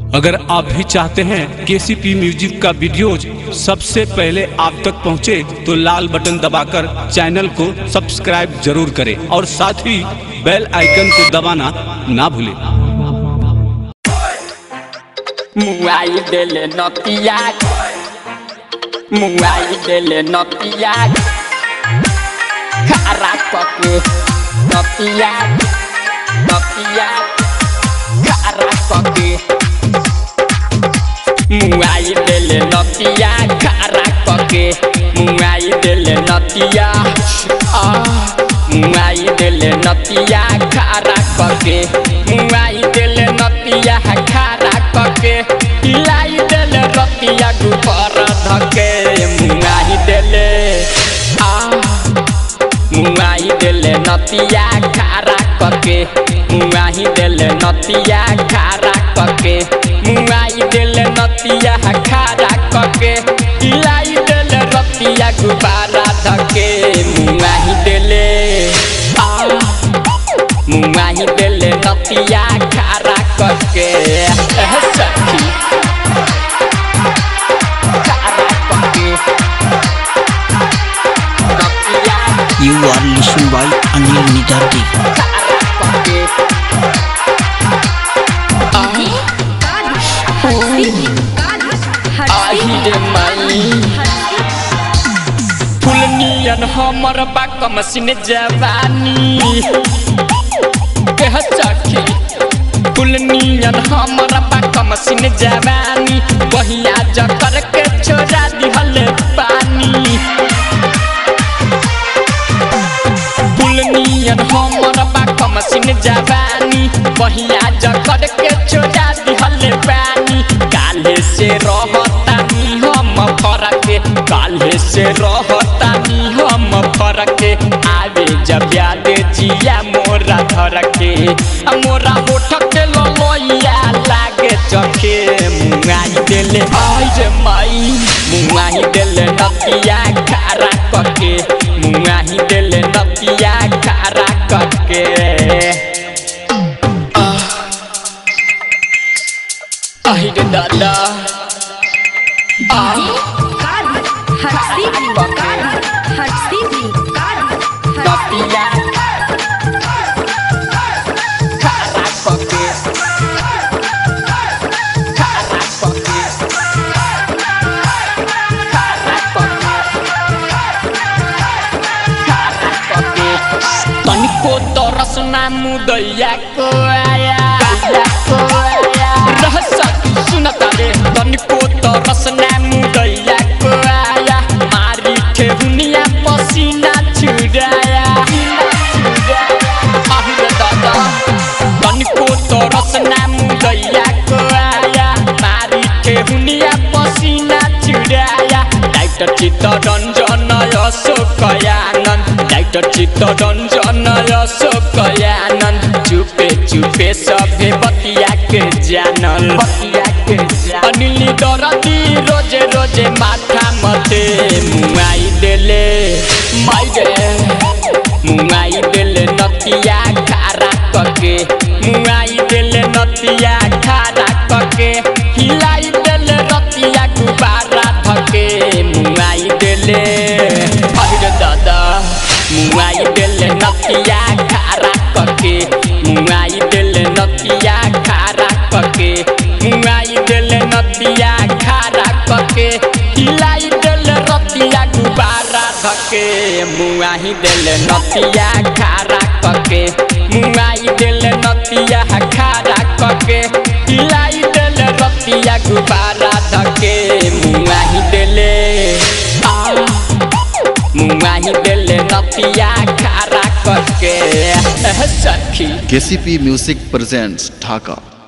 अगर आप भी चाहते हैं केसीपी म्यूजिक का वीडियोज सबसे पहले आप तक पहुंचे तो लाल बटन दबाकर चैनल को सब्सक्राइब जरूर करें और साथ ही बेल आइकन को दबाना ना भूलें मुआई देले नतिया मुआई देले नतिया खारा कके नतिया नतिया खारा कके मुआई देले नतिया खारा कके मुआई देले नतिया आ मुआई देले नतिया खारा कके मुआई देले नतिया खारा कके हिलाई देले रतिया गुपर धके मुआई देले आ मुआई देले नतिया खारा कके मुआई देले नतिया खारा कके मुआई देले नतिया खारा कके हिलाई देले रतिया गुबारा धके मुआई देले आ मुआई देले नतिया खारा कके एह सखी खारा कके नतिया You are listened by Anil Nidhardi. फुलनियन हमर बाक मसिन जवानी कह सखी फुलनियन हमर बाक मसिन जवानी बहिया जकर के छोड़ा दिहल पानी फुलनियन हमर बाक मसिन जवानी बहिया जकर के छोड़ा दिहल पानी काले से रहतानी हम फरके काले से रहतानी हम फरके आवे जब याद जिया मोरा धरके आ मोरा होठ के ललोइया लागे चखे मुंगाई देले आई रे माई मुंगाई देले नतिया खारा कके मुंगाई देले नतिया खारा कके आई रे दादा आ नतिया खारा कके खारा कके खारा कके खारा कके तनिको तरस ना मुदैया को आया को आया रह सकी सुनता रे तनिको तरस ना मुदैया को आया मारी ठेहुनिया पसीना छुड़ाया आहिरे दादा तनिको तरस ना मुदैया को आया मारी ठेहुनिया पसीना छुड़ाया डाक्टर चित्त रञ्जन अशोकयानन्द डाक्टर चित्त रञ्जन अशोकयानन्द चुपे चुपे सभे बतिया के जानल बतिया के अनिल दरदी रोजे रोजे माथा मते मुआई देले माई गे मुआई देले नतिया खारा कके मुआई देले नतिया खारा कके हिलाई देले रतिया गुबारा धके मुआई देले अहिरे दादा मुआई देले नतिया खारा कके मुआई देले नतिया खारा कके मुआई देले नतिया खारा कके हिलाई देले रतिया गुबारा धके मुआही देले नतिया खारा कके मुआई देले नतिया खारा कके हिलाई देले रतिया गुबारा धके मुआही देले आ मुआही देले नतिया खारा कके एह सखी केसीपी म्यूजिक प्रेजेंट्स ढाका